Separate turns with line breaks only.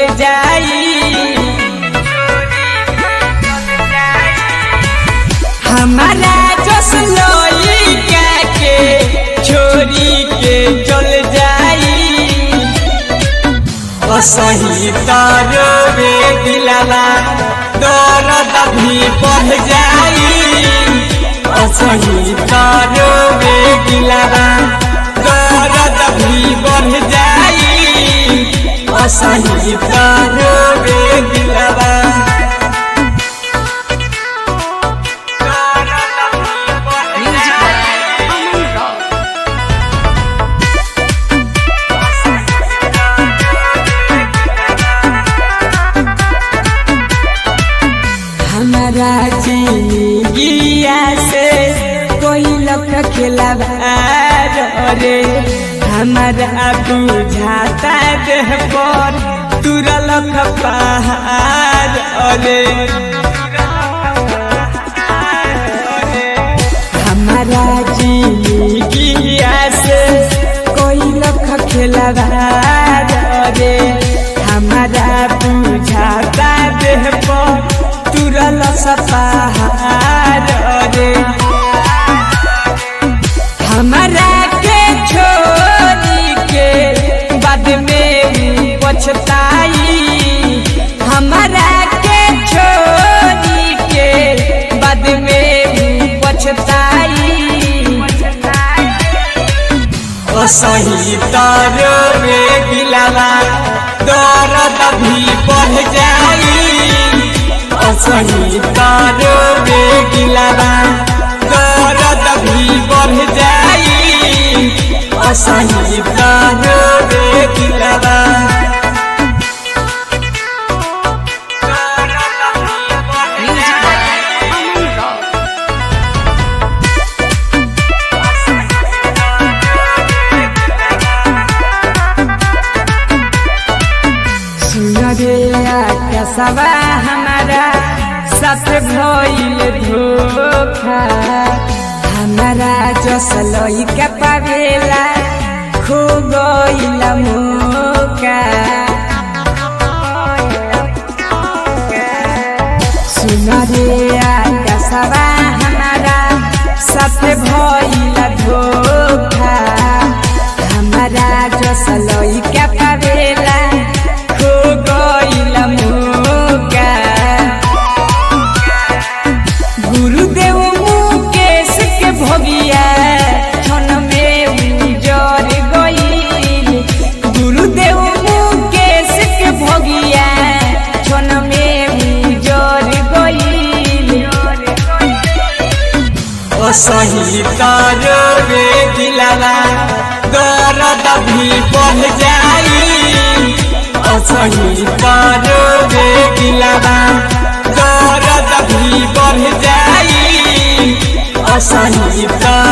चल जाई हमारा जस लइका के छोरी के चल जाई असही तारो रे दिलाला दर्द भी बढ़ जाई असही तारो रे दिलाला दर्द भी बढ़ जाई असही तारो रे दिलाला
Music by Aman Rock.
हमारा जिंदगिया से कोई लख खिलावा रे हमारा बुझाता देह पर तुरा लख पहाड़ अरे हमारा जिंदगिया से कोई लख खिलावा रे हमारा बुझाता देह पर तुरल सपहार रे हमारा के छोरी के बाद में ऊ पछताई हमारा के छोरी के बाद में ऊ पछताई असही तारो रे दिलाला दर्द भी बढ़ जाई असही तारो रे दिलाला दर्द भी बढ़ जाई असही तारो रे दिलाला
Music by Aman Rock.
सुन रे आकाशवा हमारा साथ भइल धोखा हमारा जस लइका पावेला खो गइल मौका सुन रे आकाशवा हमारा साथ भइल धोखा हमारा जस लइका पावेला खो गइल मौका गुरुदेव मुकेश के भोगिया क्षण में उजर गइल गुरुदेव मुकेश के भोगिया क्षण में उजर गइल असही तारो रे दिलाला दर्द भी बढ़ जाई असही तारो रे दिलाला दर्द भी बढ़ जाई असही तारो